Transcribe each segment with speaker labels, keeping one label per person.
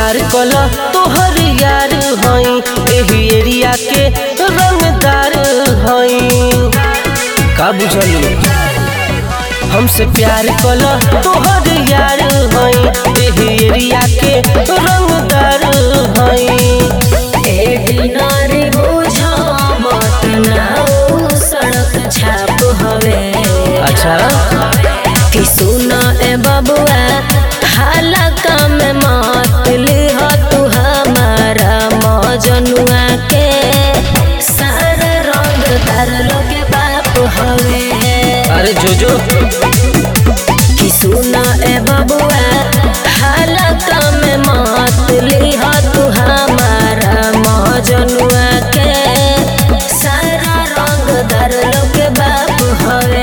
Speaker 1: प्यार कला तोहर यार हई एही एरिया के रंगदार हई का बुझलू हमसे प्यार कला तोहर यार हई एही एरिया के रंगदार हई
Speaker 2: ए दिनारी बुझा मत नाउ सड़क छाप हवे
Speaker 1: अच्छा
Speaker 2: कि सुना ए बबुआ हालका में मत लिह तू हमारा मजनुआ के सारा रंग तार लोगे बाप हवे
Speaker 1: अरे जोजो
Speaker 2: कि सुना ए बबुआ हालका में मत लिह तू हमारा मजनुआ के सारा रंग दर लोग बाप हवे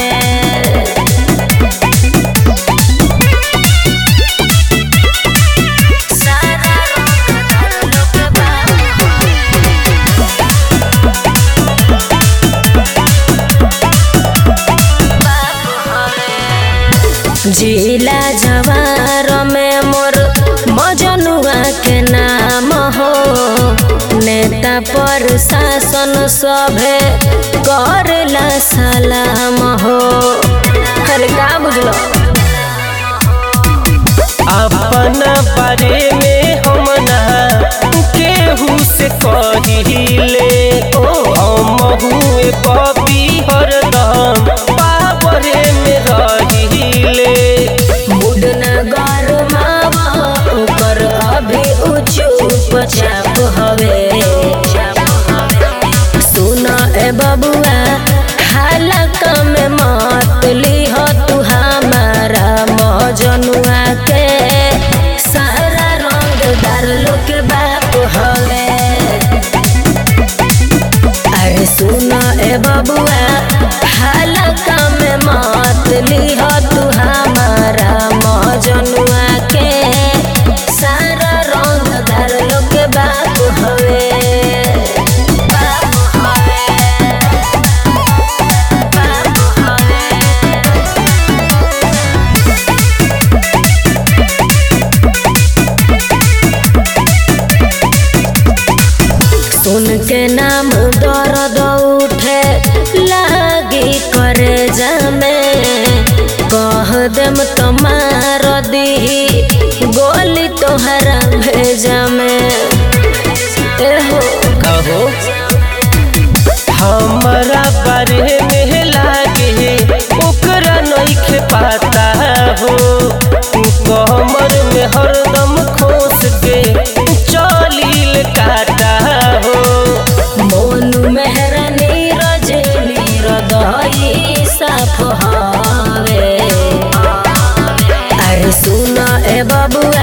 Speaker 2: सारा रंग दर लोग बाप जिला जवार में मोर मजनुआ के नाम हो नेता पर शासन सभे करेला सलाम हो अरे का बुझलो
Speaker 1: अपना बारे में हम ना केहू से कहिले हम हुए पपी हरदम पावरे में रहिले
Speaker 2: मुड न गरमावा ओकर अभी उचुप चाप हवे सुन ए बबुआ हालका में मत लिह तू हमारा मजनुआ के सारा रंग दार लोग बाप हवे अरे सुन ए बबुआ हालका में मत लिह तू हमारा मजनुआ के सारा रंग दार लोग बाप हवे बाप हवे बाप हवे सुन के नाम दर्द उठे लागी करे जामे कह देम तो मार दी गोली तोहरा भेजा में एहो
Speaker 1: कहो हमारा बारे में लागे ओकरा नइखे पता हो कमर में हरदम खोस के चलील काटा हो
Speaker 2: मोनू मेहरा नीरज नीरदई साफ हवे अरे सुन ए बबुआ